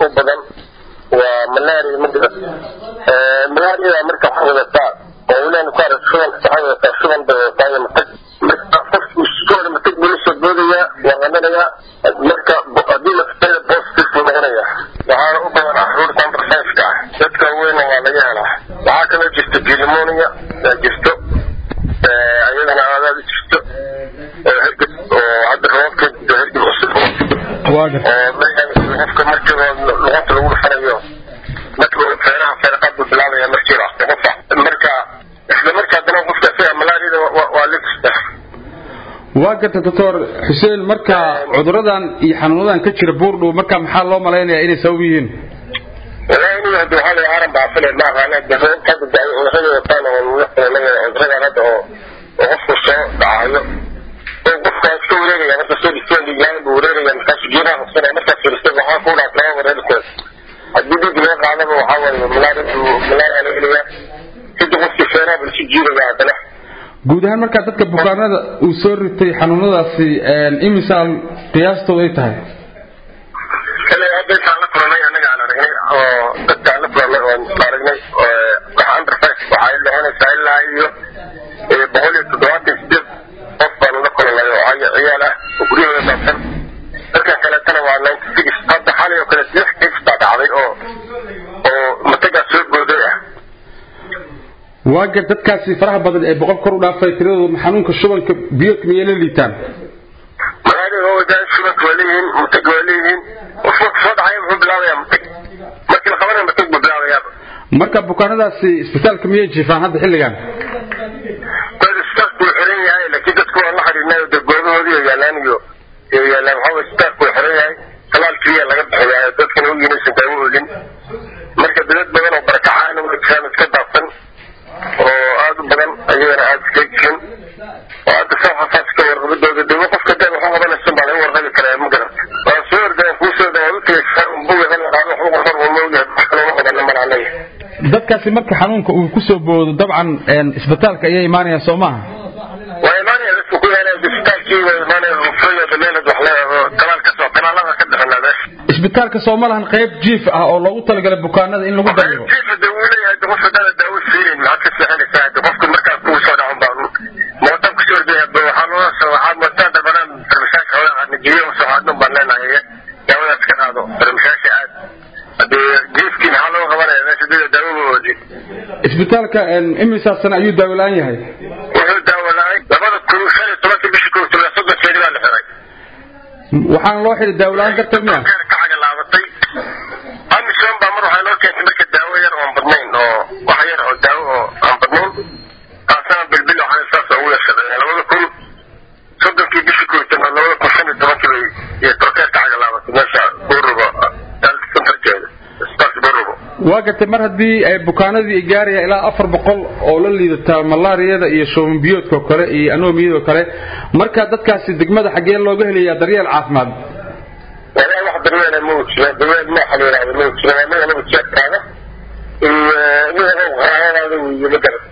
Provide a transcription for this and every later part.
u badan waa malaria magara malaria marka waxay wadataa oo weliaan ku arag shuban waxay wadataa shuban bay wadataa iyo matag marka qofku iskooda matag buu la soo boodaya waa qananayaa marka haddii lafteeda positive buu noqonaya waxaana u badan caruur conversaiska ah dadka weyna waa laga helaa waxaa kaloo jirta pneumonia aa jirto ayadana aadaad u jirto oo herged oo hadda roobka herged cusub oo qofka markiiba luqunta lagu dhufanayo marka feeraha feerqaad buu bilaabaya markiiba qofa marka isla markaa dana qofka isaga malaariyada waa lifta waa garta doctor xuseen marka cuduradan iyo xanuunadan ka jira buurdhow marka maxaa loo malaynayaa inay sabab yihiin والله إني هدو هذا عرب بعفله ما غانا جفون كذا دعي وغير وطانا ونحن غير هذا وغفو الشيء دعايو وغفو الشيء وريري يعني بس الشيء الشيء اللي جانب وريري يعني كاش جينا وصنا مثلا في الشيء وحا كونا أطلعه وريري كويس الجديد جميع قاعدة وحاول ملاري ملاري على إليا كده غفو الشيء بالشيء جيري يا عدنا guud ahaan markaa dadka bukaanada uu soo ritay xanuunadaasi imisaan qiyaastooda ay tahay kale hadda intaan la kulanay anaga aan aragnay oo dadkaan la kulanay oon aragnay waxa under five waxay noqonaysaa ilaa iyo boqol iyo toddobaatan sideed qof baan la kulanay oo ciyaal ah oo guryahooda daadsan dadkan kaleetana waa ninety six hadda xalay oo kale lix case baa dhacday oo oo matagaa soo booday ah waa gar dadkaasi faraha badan ee boqol kor u dhaafay tiradooda xanuunka shubanka biyoodka miyay la liitaan magaalada wadaa shubanka waa leeyihiin matag waa leeyihiin qof marka soo dhacaya muxuu bilaabayaa matag markii la qabanaya matag buu bilaabayaaba marka bukaanadaasi isbitaalka miyay jiifaan hadda xilligan dad isbitaalku wuu xiran yahay laakiin dadku waan la xidhiidnay oo degoodahoodii oo yaalaan iyo iyo yaalaan waxaa waye isbitaalku wuu xiran yahay talaal keliya laga bixiyaa dadkana u yinaysan daawo olin marka dawlad badan oo barakacaan oo jiraan iska daadsan oo aada u badan ayagana aada iska jirin oo hadda saa xasaas ka warqabadooda dawo qofka daan waxu qabanaysan baa laga warqabi karaa ma garata waa soo ordaan kuu soo dhawaad u tagaysaa unbuga hal qaado waxu qorqor uma ogyahay wax kaloo ma qabana malaa leeyahay dadkaasi marka xanuunka uu ku soo boodo dabcan isbitaalka ayay imaanayaan soo maaha waa imaanaya dadku ku imaanaya isbitaalkii waa imaanaya ufraya dameelad wax leedaho talaal ka soo talaalada ka bixinaa meesha isbitaalka soo ma lahan qayb jiif ah oo loogu talagalay bukaanada in lagu dabiibo jiifa de wuu leeyahay de qofka dada daawo fiirin maxaad ka seexanaysaa de qofka markaa kugu soo dhacon baa mootan kusoo ordaya de waxaa loo soo waxaad mootaan dalbanaan farmashaasha hooyaa najiyo soo haadnun baan leenahay daawadaas ka qaado farmashaasha aad hadee jiifkii maxaa loo qabanaya meesha dada daawo oodi isbitaalka imisaa sane ayuu daawo la-aan yahay wuxuu daawo la-ay labada kun shan iyo tobankii bishii kow toban soddon jeeri baa la xiray waxaana loo xidhay daawo la-aan darteed miya ka cagalaabatay amisom baa mar waxaa loo keentay marka daawo yar oon badnayn oo wax yar oo daawo oo aan badnayn taasana bilbil waxaa saas ugu yashaqeeyeen labada kun soddonkii bishii kow toban labada kun shan iyo tobankii bay iyo torkeer ka cagalaabatay meesha burubo dalka centerkeeda isbitaalka burubo waa gartay mar haddii ay bukaanadii ay gaarayaan ilaa afar boqol oo la liidataa malaariyada iyo shuban biyoodka oo kale iyo anomiyada oo kale marka dadkaasi degmada xaggee looga helayaa daryeel caafimaad walaa wax daryeela ma jiro daryeel nooxa la yidhahdo ma jiro anaga laba jeerkaada iyo qaraabadaada wiiyo ma garan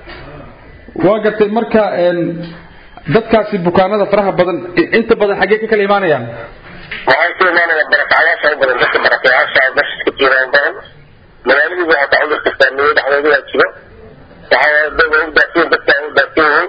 waa gartay marka dadkaasi bukaanada faraha badan inta badan xaggee ka kala imaanayaan waxay ku imaanayaan barakacayaasha u badan dadka barakacayaasha meesha ka jiraan badan magaaladii waxaa ka cudurka saameeyey dhexdeeda jiro waxaa dada u daasiin dadka u daasiin yihiin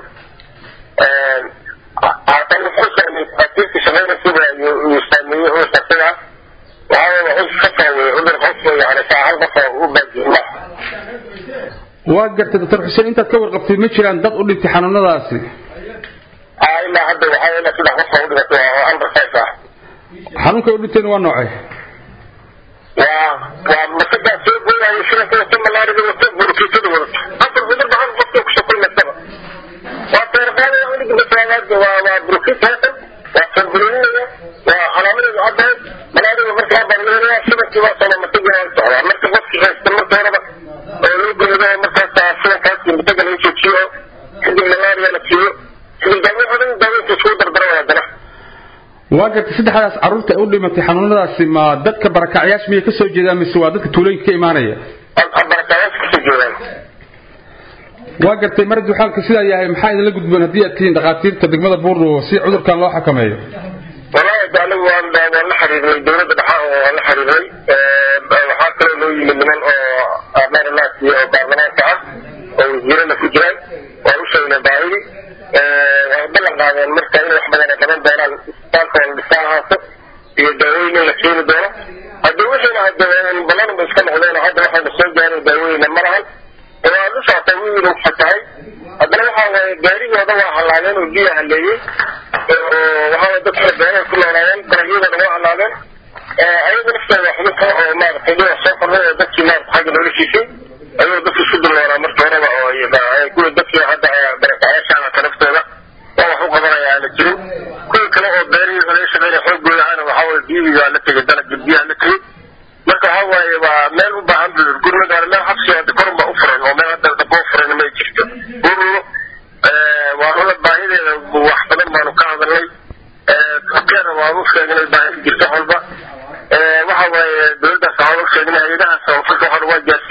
haatan wuxuu saameeyey dhakhaatiirta shaqaynaysiba uu saameeyey cudurka sidaa waxaa waa cudurka ka saameeyey cudur qof yani saa hal qof u baajiyin ma waa gartay doctor xuseen intaad ka warqabtay ma jiraan dad u dhintay xanuunadaasi ilaa hadda waxaa ilaa saddex qof u dhimatay oo under five ah xanuunkay u dhinteen waa noocay waa waa masagaa soo gooyayo shiranka wata malaarida wata burkiisada wadato afar cudur baa hal qofka kusoo kulmaysaba waa feerqaada unig masaagaad waa waa burkiis heesan waa sanbulinaya waa calaamadeedu caddahay malaarida markaa barleelaya shibankii waa soo mataga waa socdaa marka qofkii haysta marka horeba oo loo gudado markaas shirankaas mataga laga joojiyo kadib malaria la siiyo kadib daawo dhan daawooyinka iskugu dardara haddana waa gartay saddexdaas carruurta ay u dhimatay xanuunadaasi ma dadka barakacyaasha miyay ka soo jeedaan mise waa dadka tuulooyinka ka imaanaya barakacyaasha kasoo jeedaan waa gartay mar hadduu xaalka sidaa yahay maxaa idinla gudboon haddii aad tihiin dhakhaatiirta degmada buurno si cudurkan loo xakameeyo والله ده انا وانا وانا حريري دولة دحاء وانا حريري ayada nafteeda xubinta oo maaragtay dhinac soo kordhay oo dadkii maarata xagga noloshiisay ayagoo dadka isku dulnoolaa marka horeba oo kuwa dadkii hadda barakacayaashaanata naftooda waa wax u qabanaya aana jirin kuwa kale oo beerihii laga shaqeynaya xoogooda ahana waxaa waye biyihii waa la tegay dalagii biyaha la tegay marka waxaa waaye waa meel u baahan gurmad meel xabsi hadda korun baa u furan oo meel hadda dabo furan may jirto ururo waa rula baahideeda wax badan baanu ka hadalnay keena waanu sheegnay baahi jirto walba waxa waaye dowladdaas waxaan u sheegnay hay-adahaas oo fulka waxaan waa gaarsiin